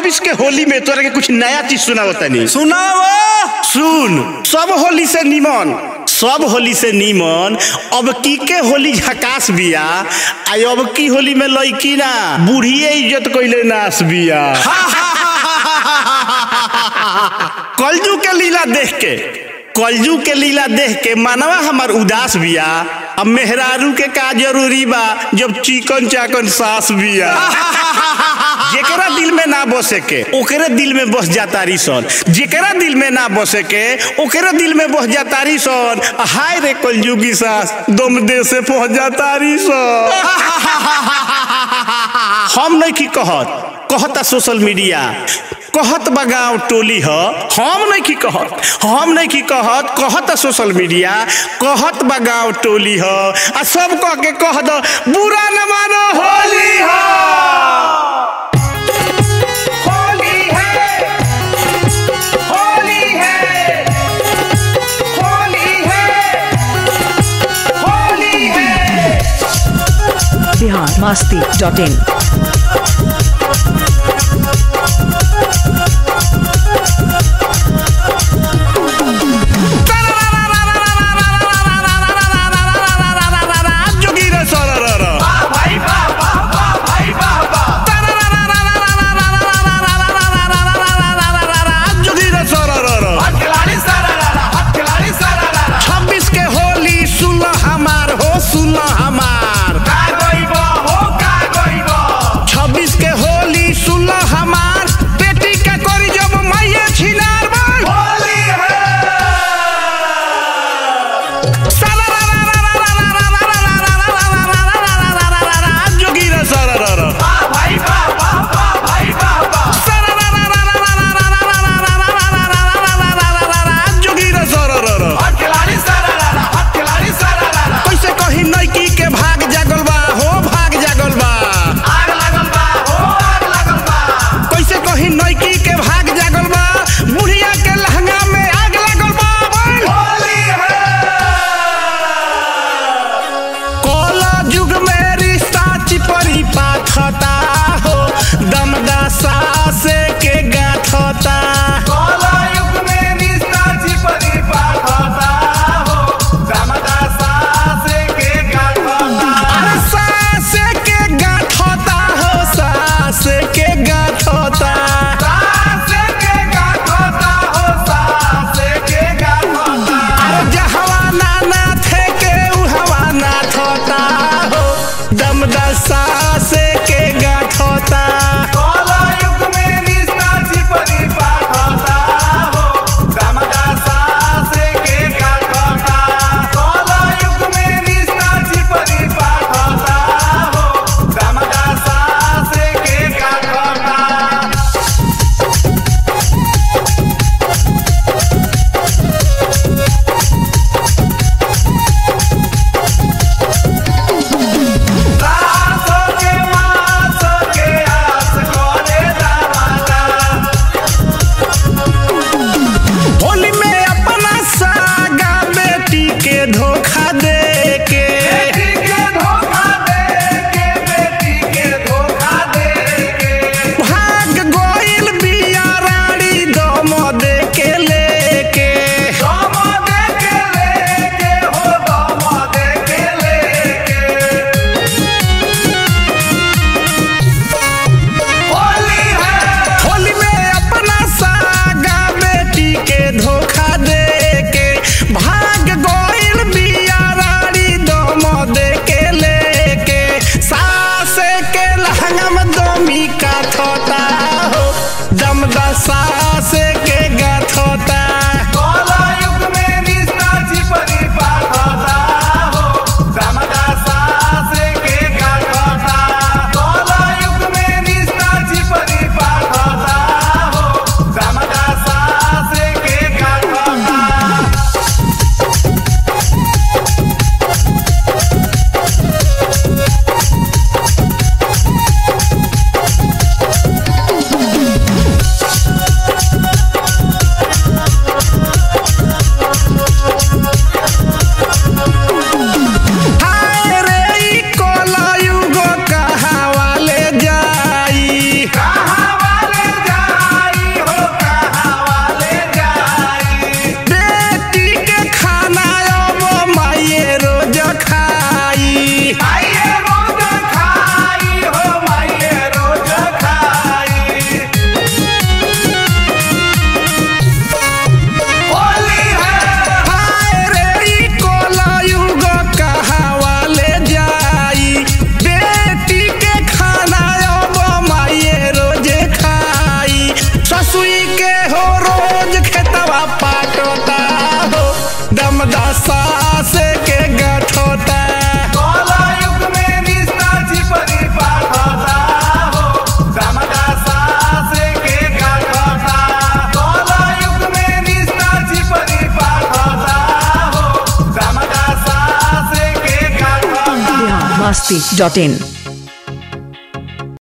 छब्बीस के होली में तोरा के कुछ नया चीज सुना तनी सुनाओ सुन सब होली से निमन सब होली से निमन अब की के होली झकास बिया आ अब की होली में लड़की ना बूढ़िए इज्जत कइले नास बिया कलजू के लीला देख के कलजू के लीला देख के मानवा हमार उदास बिया अब मेहरारू के का जरूरी बा जब चिकन चाकन सास बिया जेकरा दिल में ना बसे के ओकरे दिल में बस जातारी सन जेकरा दिल में ना बसे के ओकरे दिल में बस जातारी सन हाय रे कलयुगी सास दम दे से पहुंच जातारी सन हम नहीं की कहत कहता सोशल मीडिया कहत बगाव टोली ह हम नहीं की कहत हम नहीं की कहत कहत सोशल मीडिया कहत बगाव टोली ह आ सब कह के कह दो बुरा न मानो होली ह होली है होली है होली है होली है बिहार मस्ती डॉट इन जोगी रे सरर भाई वाह वाह वाह भाई वाह वाह जोगी रे सरर हट खिलाड़ी सारा लाला हट खिलाड़ी सारा लाला छब्बीस के होली सुन हमार हो सुन हमार का गइबो हो का गइबो छब्बीस के होली सुन हमार बेटी का करी जब माये छिनार बोल होली है जोगी रे सरर वाह भाई वाह वाह वाह भाई वाह वाह जोगी रे सरर हट खिलाड़ी सारा लाला हट खिलाड़ी सारा लाला कैसे कही नैकी के भाग जागल बा हो भाग जागल बा आग लगल बा हो आग लगल बा कैसे कही नैकी के भाग जागल बा बुढ़िया के लहंगा में आग लगल बा बोल होली है कोला युग में रिश्ता चिपरी पाथता हो दमदा सासे के गाथता कोला युग में निस्ता चिपरी पाठता हो दामदा सासे के गाठता अरे सासे के गाथता हो सासे के गाथता सासे के गाठता हो सासे के गाठता अरे जहवा नाना थे के उहवा ना थोता हो दमदा सासे के गाथता कोला युग में निस्ता चिपरी पाठता हो दामदा सासे के गाठता कोला युग में निस्ता चिपरी पाठता हो दामदा सासे के गाठता सासो के मासो के आस कोने दामादा होली में अपना सागा बेटी के धोखा दे के बेटी के धोखा दे के बेटी के धोखा दे के भाग गोइल बिया रानी दम दे के लेके दोमो दे के लेके हो दोमो दे के लेके होली है होली में अपना सागा बेटी के धोखा दे के भाग गोइल बिया रानी दम दे के लेके सासे के लहंगा में दमी का थोता हो दमदा सासे के गाथोता कोला युग में निस्ता चिपरी पाठता हो दामदा सासे के गाठता कोला युग में निस्ता चिपरी पाठता हो दामदा सासे के गाठता masti.in